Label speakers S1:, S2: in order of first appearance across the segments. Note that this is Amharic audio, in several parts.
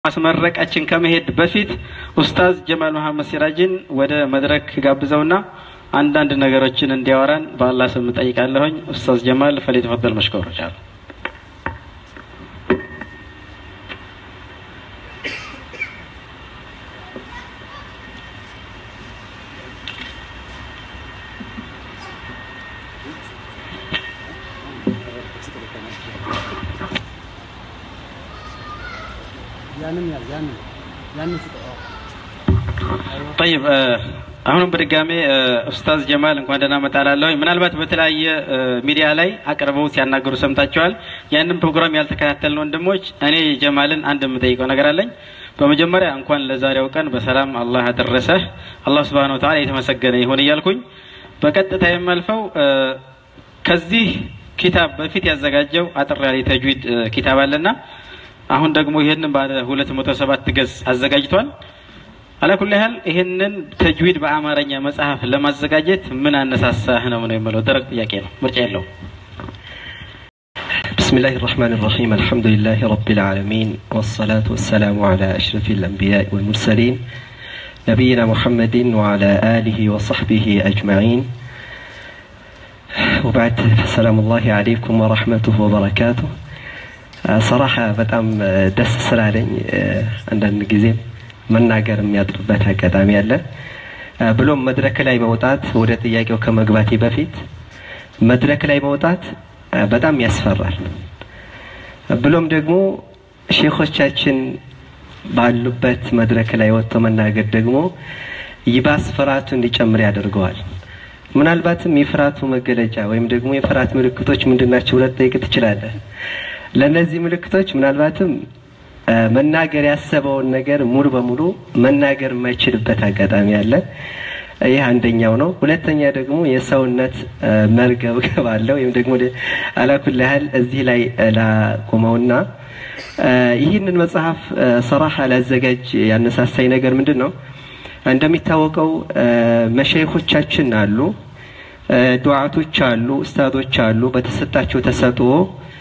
S1: ማስመረቃችን ከመሄድ በፊት ኡስታዝ ጀማል መሐመድ ሲራጅን ወደ መድረክ ጋብዘውና አንዳንድ ነገሮችን እንዲያወራን በአላህ ስም ጠይቃለሁኝ። ኡስታዝ ጀማል ፈሊተፈደል መሽኮር ቻሉ። ጠይብ አሁንም በድጋሜ ኡስታዝ ጀማል እንኳን ደህና መጣላለሁኝ። ምናልባት በተለያየ ሚዲያ ላይ አቅርበው ሲያናገሩ ሰምታችኋል። ያንን ፕሮግራም ያልተከታተልን ወንድሞች እኔ ጀማልን አንድ የምጠይቀው ነገር አለኝ። በመጀመሪያ እንኳን ለዛሬው ቀን በሰላም አላህ አደረሰህ። አላህ ስብሐነሁ ወተዓላ የተመሰገነ ይሁን እያልኩኝ በቀጥታ የማልፈው ከዚህ ኪታብ በፊት ያዘጋጀው አጠር ያለ ተጅዊድ ኪታብ አለና አሁን ደግሞ ይህንን ባለ ሁለት መቶ ሰባት ገጽ አዘጋጅቷል። አላኩል ያህል ይህንን ተጅዊድ በአማርኛ መጽሐፍ ለማዘጋጀት ምን አነሳሳህ ነው ነው የምለው። ደረቅ ጥያቄ ነው፣ ምርጫ የለውም።
S2: بسم الله الرحمن الرحيم الحمد لله رب العالمين والصلاة والسلام على أشرف الأنبياء والمرسلين نبينا محمد وعلى آله وصحبه أجمعين وبعد فسلام الله عليكم ورحمته وبركاته صراحة በጣም ደስ ስላለኝ አንዳንድ ጊዜም መናገር የሚያጥርበት አጋጣሚ አለ። ብሎም መድረክ ላይ መውጣት ወደ ጥያቄው ከመግባቴ በፊት መድረክ ላይ መውጣት በጣም ያስፈራል። ብሎም ደግሞ ሼኾቻችን ባሉበት መድረክ ላይ ወጥቶ መናገር ደግሞ ይባስ ፍርሃቱ እንዲጨምር ያደርገዋል። ምናልባትም የፍርሃቱ መገለጫ ወይም ደግሞ የፍርሃት ምልክቶች ምንድናቸው ብለህ ትጠይቅ ትችላለህ። ለእነዚህ ምልክቶች ምናልባትም መናገር ያሰበውን ነገር ሙሉ በሙሉ መናገር የማይችልበት አጋጣሚ አለ። ይህ አንደኛው ነው። ሁለተኛ ደግሞ የሰውነት መርገብገብ አለ። ወይም ደግሞ አላኩል ያህል እዚህ ላይ ላቆመውና ይህንን መጽሐፍ ሰራሐ ላዘጋጅ ያነሳሳኝ ነገር ምንድን ነው? እንደሚታወቀው መሸይኾቻችን አሉ፣ ዱዓቶች አሉ፣ ኡስታዞች አሉ። በተሰጣቸው ተሰጥኦ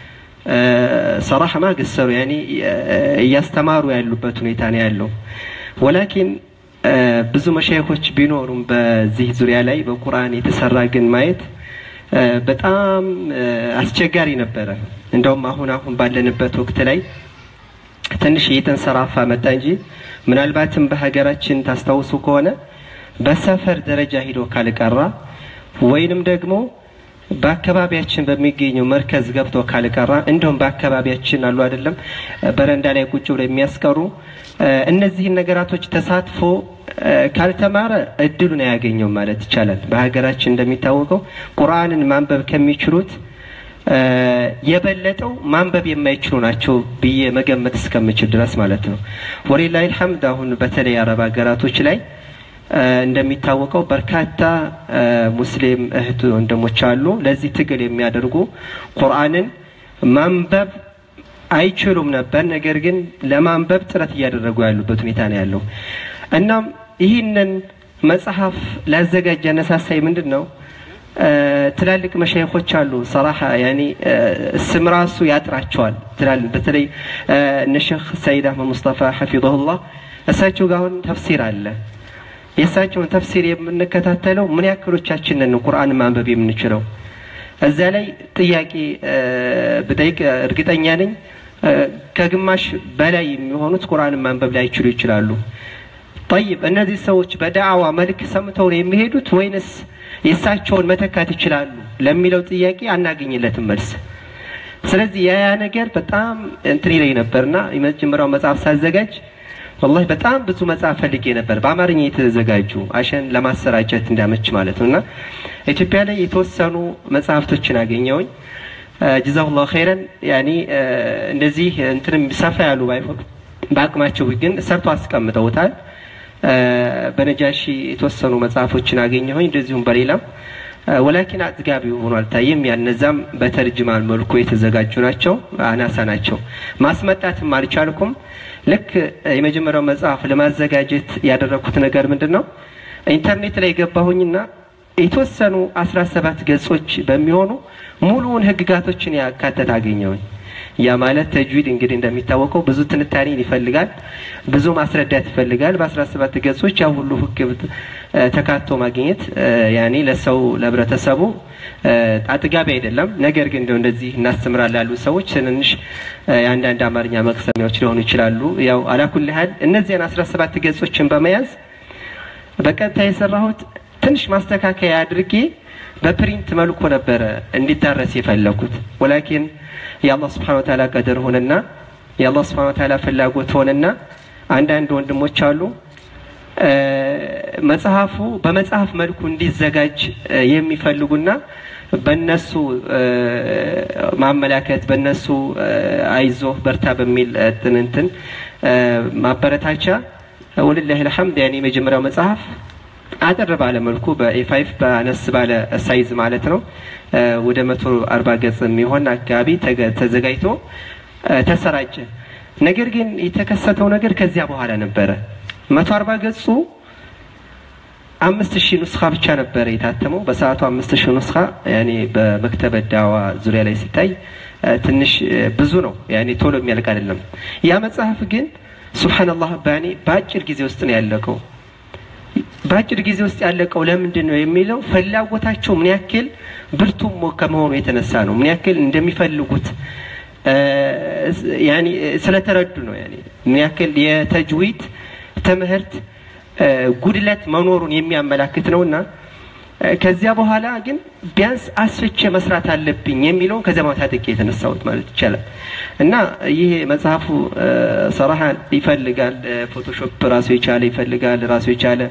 S2: ሰራህ ማገሰሩ ያኒ እያስተማሩ ያሉበት ሁኔታ ነው ያለው። ወላኪን ብዙ መሻይኮች ቢኖሩም በዚህ ዙሪያ ላይ በቁርአን የተሰራ ግን ማየት በጣም አስቸጋሪ ነበረ። እንደውም አሁን አሁን ባለንበት ወቅት ላይ ትንሽ እየተንሰራፋ መጣ እንጂ ምናልባትም በሀገራችን ታስታውሱ ከሆነ በሰፈር ደረጃ ሂዶ ካልቀራ ወይንም ደግሞ በአካባቢያችን በሚገኘው መርከዝ ገብቶ ካልቀራ እንደውም በአካባቢያችን አሉ አይደለም በረንዳ ላይ ቁጭ ብለው የሚያስቀሩ እነዚህን ነገራቶች ተሳትፎ ካልተማረ እድሉን አያገኘውም ማለት ይቻላል። በሀገራችን እንደሚታወቀው ቁርአንን ማንበብ ከሚችሉት የበለጠው ማንበብ የማይችሉ ናቸው ብዬ መገመት እስከምችል ድረስ ማለት ነው። ወሊላሂ አልሐምድ አሁን በተለይ አረብ ሀገራቶች ላይ እንደሚታወቀው በርካታ ሙስሊም እህት ወንድሞች አሉ ለዚህ ትግል የሚያደርጉ ቁርአንን ማንበብ አይችሉም ነበር። ነገር ግን ለማንበብ ጥረት እያደረጉ ያሉበት ሁኔታ ነው ያለው። እናም ይህንን መጽሐፍ ላዘጋጅ ያነሳሳይ ምንድን ነው? ትላልቅ መሻይኮች አሉ። ሰራሐ ያኒ ስም ራሱ ያጥራቸዋል። በተለይ እነ ሼክ ሰይድ አህመድ ሙስጠፋ ሐፊظሁላህ እሳቸው ጋር አሁን ተፍሲር አለ። የእሳቸውን ተፍሲር የምንከታተለው ምን ያክሎቻችንን ቁርአን ማንበብ የምንችለው? እዛ ላይ ጥያቄ ብጠይቅ እርግጠኛ ነኝ ከግማሽ በላይ የሚሆኑት ቁርአን ማንበብ ላይችሉ ይችላሉ። ጠይብ እነዚህ ሰዎች በዳዕዋ መልክ ሰምተው ነው የሚሄዱት ወይንስ የእሳቸውን መተካት ይችላሉ ለሚለው ጥያቄ አናገኝለትም መልስ። ስለዚህ ያ ነገር በጣም እንትን ይለኝ ነበርና የመጀመሪያው መጽሐፍ ሳዘጋጅ ወላሂ በጣም ብዙ መጽሐፍ ፈልጌ ነበር በአማርኛ የተዘጋጁ አሸን ለማሰራጨት እንዳመች ማለት ነው። እና ኢትዮጵያ ላይ የተወሰኑ መጽሐፍቶችን አገኘውኝ። ጀዛሁላሁ ኸይረን ያኒ እንደዚህ እንትንም ሰፋ ያሉ ባይሆኑ በአቅማቸው ግን ሰርቶ አስቀምጠውታል። በነጃሺ የተወሰኑ መጽሐፎችን አገኘሁኝ እንደዚሁም በሌላም ወላኪን አጥጋቢ ሆኖ አልታየም። ያነዛም በተርጅማን መልኩ የተዘጋጁ ናቸው፣ አናሳ ናቸው። ማስመጣትም አልቻልኩም። ልክ የመጀመሪያው መጽሐፍ ለማዘጋጀት ያደረኩት ነገር ምንድን ነው? ኢንተርኔት ላይ ገባሁኝና የተወሰኑ አስራ ሰባት ገጾች በሚሆኑ ሙሉውን ህግጋቶችን ያካተት አገኘሁኝ። ያ ማለት ተጅዊድ እንግዲህ እንደሚታወቀው ብዙ ትንታኔን ይፈልጋል፣ ብዙ ማስረዳት ይፈልጋል። በአስራ ሰባት ገጾች ያ ሁሉ ህግ ተካቶ ማግኘት ያኔ ለሰው ለህብረተሰቡ አጥጋቢ አይደለም። ነገር ግን እንደው እንደዚህ እናስተምራለን ያሉ ሰዎች ትንንሽ የአንዳንድ አማርኛ መቅሰሚያዎች ሊሆኑ ይችላሉ። ያው አላኩል ያህል እነዚያን አስራ ሰባት ገጾችን በመያዝ በቀጥታ የሰራሁት ትንሽ ማስተካከያ አድርጌ በፕሪንት መልኩ ነበረ እንዲዳረስ የፈለኩት። ወላኪን የአላህ ስብሓነ ወተዓላ ቀደር ሆነና የአላህ ስብሓነ ወተዓላ ፍላጎት ሆነና አንዳንድ ወንድሞች አሉ መጽሐፉ በመጽሐፍ መልኩ እንዲዘጋጅ የሚፈልጉና በነሱ ማመላከት በነሱ አይዞህ በርታ በሚል ትንንትን ማበረታቻ ወልላህ ልሐምድ ያኔ የመጀመሪያው መጽሐፍ አጠር ባለ መልኩ በኤፋይፍ በአነስ ባለ ሳይዝ ማለት ነው ወደ መቶ አርባ ገጽ የሚሆን አካባቢ ተዘጋጅቶ ተሰራጨ። ነገር ግን የተከሰተው ነገር ከዚያ በኋላ ነበረ። መቶ አርባ ገጹ አምስት ሺህ ኑስኻ ብቻ ነበረ የታተመው በሰዓቱ አምስት ሺህ ኑስኻ ያኔ በመክተበ ዳዋ ዙሪያ ላይ ሲታይ ትንሽ ብዙ ነው። ያኔ ቶሎ የሚያልቅ አይደለም። ያ መጽሐፍ ግን ሱብሓነላህ ባኔ በአጭር ጊዜ ውስጥ ነው ያለቀው። በአጭር ጊዜ ውስጥ ያለቀው ለምንድን ነው የሚለው ፍላጎታቸው ምን ያክል ብርቱ ከመሆኑ የተነሳ ነው። ምን ያክል እንደሚፈልጉት ያኔ ስለተረዱ ነው። ያኔ ምን ያክል የተጅዊድ ትምህርት ጉድለት መኖሩን የሚያመላክት ነውና ከዚያ በኋላ ግን ቢያንስ አስፍቼ መስራት አለብኝ የሚለውን ከዚያ ማታ ጥቄ የተነሳሁት ማለት ይቻላል። እና ይህ መጽሐፉ ሰራሃ ይፈልጋል፣ ፎቶሾፕ ራሱ የቻለ ይፈልጋል፣ ራሱ የቻለ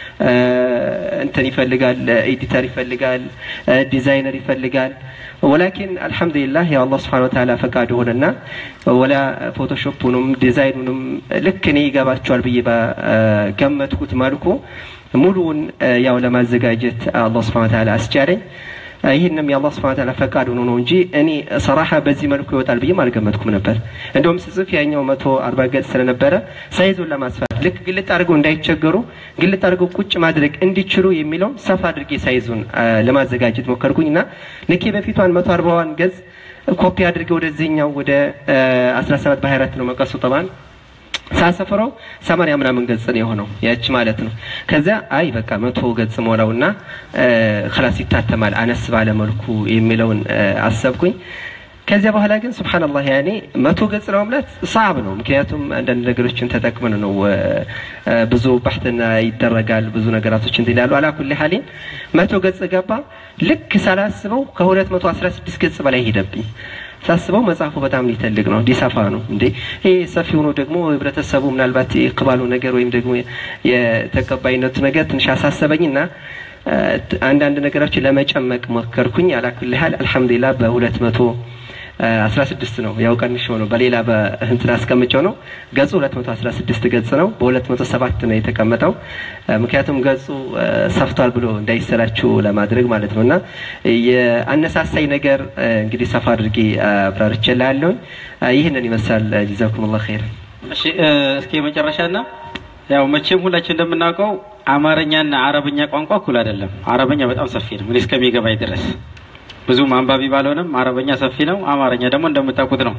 S2: እንትን ይፈልጋል፣ ኤዲተር ይፈልጋል፣ ዲዛይነር ይፈልጋል። ወላኪን አልሐምዱሊላህ ያው አላህ ስብሐነ ወተዓላ ፈቃድ ሆነና ወላ ፎቶሾፑንም ዲዛይኑንም ልክ እኔ ይገባቸዋል ብዬ በገመትኩት መልኩ ሙሉውን ያው ለማዘጋጀት አላህ ስብሐነ ወተዓላ አስቻለኝ። ይህንም የአላህ ስብሐነ ወተዓላ ፈቃድ ሆኖ ነው እንጂ እኔ ሰራሐ በዚህ መልኩ ይወጣል ብዬም አልገመትኩም ነበር። እንደውም ስጽፍ ያኛው መቶ አርባ ገጽ ስለነበረ ሳይዙን ለማስፋት ልክ ግልጥ አድርገው እንዳይቸገሩ ግልጥ አድርገው ቁጭ ማድረግ እንዲችሉ የሚለውን ሰፋ አድርጌ ሳይዙን ለማዘጋጀት ሞከርኩኝ እና ልክ በፊቷን መቶ አርባዋን ገጽ ኮፒ አድርጌ ወደዚህኛው ወደ አስራ ሰባት በሀያ አራት ነው መቀሱ ጠባን ሳሰፍረው ሰማንያ ምናምን ገጽ ነው የሆነው ያች ማለት ነው። ከዚያ አይ በቃ መቶ ገጽ ሞላውና ክላስ ይታተማል አነስ ባለ መልኩ የሚለውን አሰብኩኝ። ከዚያ በኋላ ግን ሱብሃንአላህ ያኔ መቶ ገጽ ለመምላት ሰዓብ ነው። ምክንያቱም አንዳንድ ነገሮችን ተጠቅመን ነው ብዙ ባሕትና ይደረጋል ብዙ ነገራቶች እንትን ይላሉ። አላኩል ሐሊን መቶ ገጽ ገባ። ልክ ሳላስበው ከሁለት መቶ አስራ ስድስት ገጽ በላይ ሄደብኝ። ሳስበው መጽሐፉ በጣም ሊተልቅ ነው ሊሰፋ ነው እንዴ ይሄ ሰፊ ሆኖ ደግሞ ህብረተሰቡ ምናልባት የቅባሉ ነገር ወይም ደግሞ የተቀባይነቱ ነገር ትንሽ አሳሰበኝና አንዳንድ ነገሮችን ለመጨመቅ ሞከርኩኝ። አላኩል ሐል አልሐምዱሊላህ በሁለት መቶ አስራ ስድስት ነው ያው ቀንሾ ነው በሌላ በእንትን አስቀምጨው ነው ገጹ ሁለት መቶ አስራ ስድስት ገጽ ነው በሁለት መቶ ሰባት ነው የተቀመጠው ምክንያቱም ገጹ ሰፍቷል ብሎ እንዳይሰላችሁ ለማድረግ ማለት ነው እና የአነሳሳይ ነገር እንግዲህ ሰፋ አድርጌ አብራርቼልሃለሁኝ ይህንን ይመስላል ጀዛኩሙላህ ኸይር
S1: እሺ እስኪ መጨረሻና ያው መቼም ሁላችን እንደምናውቀው አማርኛና አረብኛ ቋንቋ እኩል አይደለም አረበኛ በጣም ሰፊ ነው እኔ እስከሚገባኝ ድረስ ብዙም አንባቢ ባልሆንም አረበኛ ሰፊ ነው። አማርኛ ደግሞ እንደምታውቁት ነው።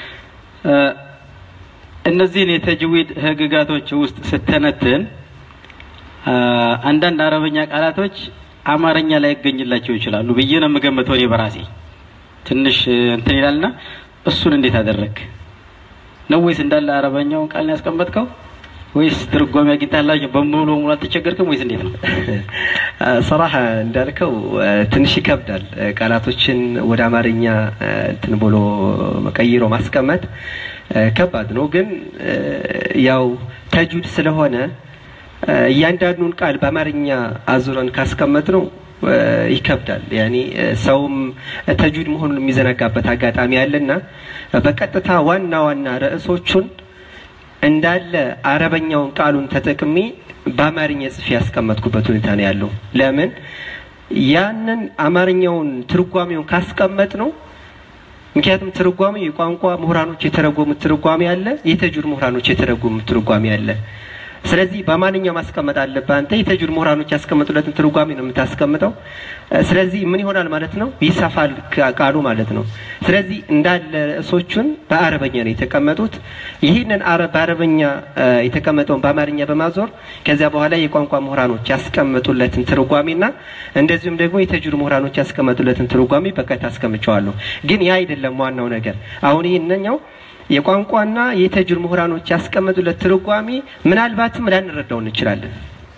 S1: እነዚህን የተጅዊድ ህግጋቶች ውስጥ ስተነትን አንዳንድ አረበኛ ቃላቶች አማርኛ ላይ ይገኝላቸው ይችላሉ ብዬ ነው የምገምተው እኔ በራሴ ትንሽ እንትን ይላልና እሱን እንዴት አደረግ ነው ወይስ እንዳለ አረበኛውን ቃል ነው ያስቀመጥከው ወይስ ትርጓሜ አግኝታላችሁ በሙሉ በሙሉ አልተቸገርክም ወይስ እንዴት ነው?
S2: ሰራሐ እንዳልከው ትንሽ ይከብዳል። ቃላቶችን ወደ አማርኛ እንትን ብሎ ቀይሮ ማስቀመጥ ከባድ ነው። ግን ያው ተጁድ ስለሆነ እያንዳንዱን ቃል በአማርኛ አዙረን ካስቀመጥ ነው ይከብዳል። ያኔ ሰውም ተጁድ መሆኑን የሚዘነጋበት አጋጣሚ አለና በቀጥታ ዋና ዋና ርዕሶቹን እንዳለ አረበኛውን ቃሉን ተጠቅሜ በአማርኛ ጽፌ ያስቀመጥኩበት ሁኔታ ነው ያለው። ለምን ያንን አማርኛውን ትርጓሜውን ካስቀመጥ ነው ምክንያቱም ትርጓሜ የቋንቋ ምሁራኖች የተረጎሙት ትርጓሜ አለ፣ የተጁድ ምሁራኖች የተረጎሙት ትርጓሜ አለ። ስለዚህ በማንኛው ማስቀመጥ አለብህ አንተ የተጅዊድ ምሁራኖች ያስቀመጡለትን ትርጓሜ ነው የምታስቀምጠው። ስለዚህ ምን ይሆናል ማለት ነው? ይሰፋል ቃሉ ማለት ነው። ስለዚህ እንዳለ ርዕሶቹን በአረበኛ ነው የተቀመጡት። ይህንን በአረበኛ የተቀመጠውን በአማርኛ በማዞር ከዚያ በኋላ የቋንቋ ምሁራኖች ያስቀመጡለትን ትርጓሜና እንደዚሁም ደግሞ የተጅዊድ ምሁራኖች ያስቀመጡለትን ትርጓሜ በቀጥታ አስቀምጨዋለሁ። ግን ያ አይደለም ዋናው ነገር። አሁን ይህንኛው የቋንቋና የተጅዊድ ምሁራኖች ያስቀመጡለት ትርጓሜ ምናልባትም ላንረዳው እንችላለን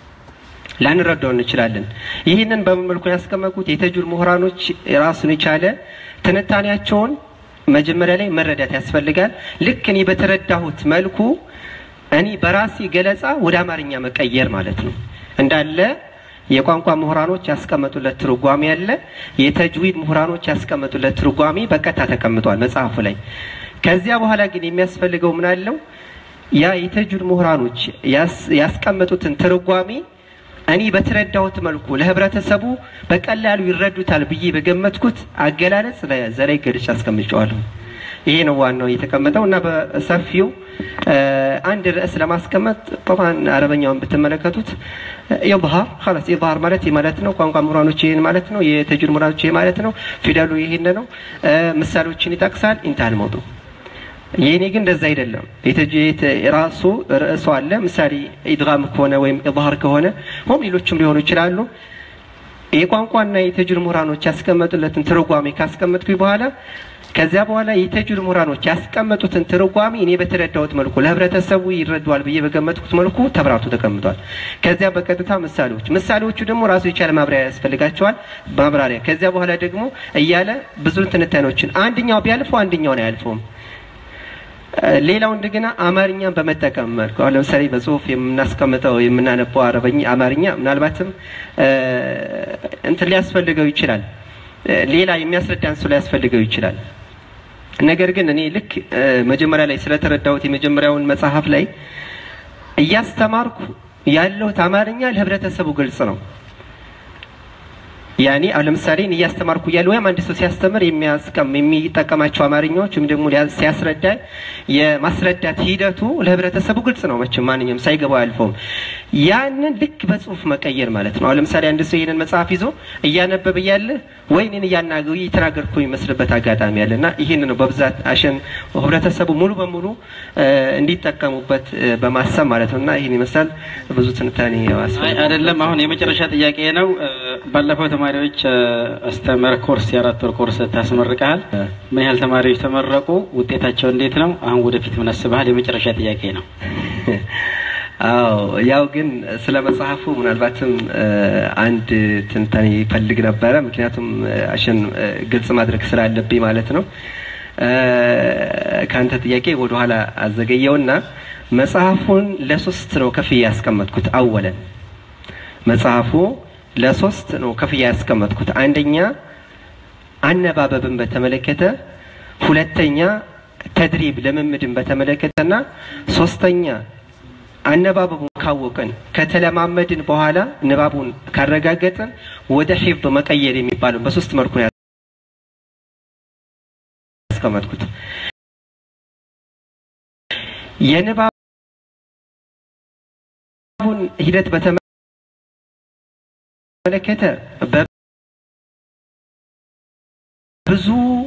S2: ላንረዳው እንችላለን። ይህንን በምን መልኩ ያስቀመጡት የተጅዊድ ምሁራኖች ራሱን የቻለ ትንታኔያቸውን መጀመሪያ ላይ መረዳት ያስፈልጋል። ልክ እኔ በተረዳሁት መልኩ እኔ በራሴ ገለጻ ወደ አማርኛ መቀየር ማለት ነው። እንዳለ የቋንቋ ምሁራኖች ያስቀመጡለት ትርጓሜ አለ። የተጅዊድ ምሁራኖች ያስቀመጡለት ትርጓሜ በቀጥታ ተቀምጧል መጽሐፉ ላይ። ከዚያ በኋላ ግን የሚያስፈልገው ምን አለው? ያ የተጅዊድ ምሁራኖች ያስቀመጡትን ትርጓሜ እኔ በተረዳሁት መልኩ ለህብረተሰቡ በቀላሉ ይረዱታል ብዬ በገመትኩት አገላለጽ ዘላይ ገልጬ አስቀምጨዋለሁ። ይሄ ነው ዋናው የተቀመጠው እና በሰፊው አንድ ርዕስ ለማስቀመጥ ጠባን አረበኛውን ብትመለከቱት ኢዝሃር ኸላስ ኢዝሃር ማለት ይህ ማለት ነው። ቋንቋ ምሁራኖች ይህን ማለት ነው። የተጅዊድ ምሁራኖች ይህ ማለት ነው። ፊደሉ ይህን ነው። ምሳሌዎችን ይጠቅሳል። ኢንታል መውጡ የኔ ግን እንደዛ አይደለም። ራሱ ርዕሱ አለ። ምሳሌ ኢድጋም ከሆነ ወይም ኢዝሃር ከሆነ ሆም ሌሎችም ሊሆኑ ይችላሉ። የቋንቋና የተጅዊድ ምሁራኖች ያስቀመጡለትን ትርጓሜ ካስቀመጥኩኝ በኋላ ከዚያ በኋላ የተጅዊድ ምሁራኖች ያስቀመጡትን ትርጓሜ እኔ በተረዳሁት መልኩ ለህብረተሰቡ ይረዳዋል ብዬ በገመትኩት መልኩ ተብራቱ ተቀምጧል። ከዚያ በቀጥታ ምሳሌዎች ምሳሌዎቹ ደግሞ ራሱ የቻለ ማብራሪያ ያስፈልጋቸዋል። ማብራሪያ ከዚያ በኋላ ደግሞ እያለ ብዙ ትንታኔዎችን አንደኛው ቢያልፈው አንደኛውን አያልፈውም። ሌላው እንደገና አማርኛን በመጠቀም መልኩ አሁን ለምሳሌ በጽሁፍ የምናስቀምጠው የምናነበው አረበኛ አማርኛ ምናልባትም እንትን ሊያስፈልገው ይችላል። ሌላ የሚያስረዳን ሰው ሊያስፈልገው ይችላል። ነገር ግን እኔ ልክ መጀመሪያ ላይ ስለተረዳሁት የመጀመሪያውን መጽሐፍ ላይ እያስተማርኩ ያለሁት አማርኛ ለህብረተሰቡ ግልጽ ነው። ያኔ አሁን ለምሳሌ እያስተማርኩ እያለ ወይም አንድ ሰው ሲያስተምር የሚያስቀም የሚጠቀማቸው አማርኛዎች ወይም ደግሞ ሲያስረዳ የማስረዳት ሂደቱ ለህብረተሰቡ ግልጽ ነው። መቼም ማንኛውም ሳይገባው አያልፈውም። ያንን ልክ በጽሁፍ መቀየር ማለት ነው። አሁን ለምሳሌ አንድ ሰው ይህንን መጽሐፍ ይዞ እያነበበ እያለ ወይ እኔን እያናገሩ እየተናገርኩ የሚመስልበት አጋጣሚ አለ እና ይህን ነው በብዛት አሸን ህብረተሰቡ ሙሉ በሙሉ እንዲጠቀሙበት በማሰብ ማለት ነው እና ይህን ይመስላል። ብዙ ትንታኔ
S1: አይደለም። አሁን የመጨረሻ ጥያቄ ነው። ባለፈው ተማሪዎች አስተምር ኮርስ የአራት ወር ኮርስ ታስመርቀሃል። ምን ያህል ተማሪዎች ተመረቁ? ውጤታቸው እንዴት ነው? አሁን ወደፊት ምን አስበሃል? የመጨረሻ ጥያቄ ነው።
S2: አዎ ያው ግን ስለ መጽሐፉ ምናልባትም አንድ ትንታኔ ይፈልግ ነበረ። ምክንያቱም አሸን ግልጽ ማድረግ ስላለብኝ ማለት ነው። ከአንተ ጥያቄ ወደኋላ አዘገየውና መጽሐፉን ለሶስት ነው ከፍዬ ያስቀመጥኩት። አወለን መጽሐፉ ለሶስት ነው ከፍያ ያስቀመጥኩት። አንደኛ አነባበብን በተመለከተ፣ ሁለተኛ ተድሪብ ልምምድን በተመለከተና ሶስተኛ አነባበቡን ካወቅን ከተለማመድን በኋላ ንባቡን ካረጋገጥን ወደ ሒፍዝ መቀየር የሚባለው በሶስት መልኩ ነው ያስቀመጥኩት። የንባቡን ሂደት በተመለከተ ብዙ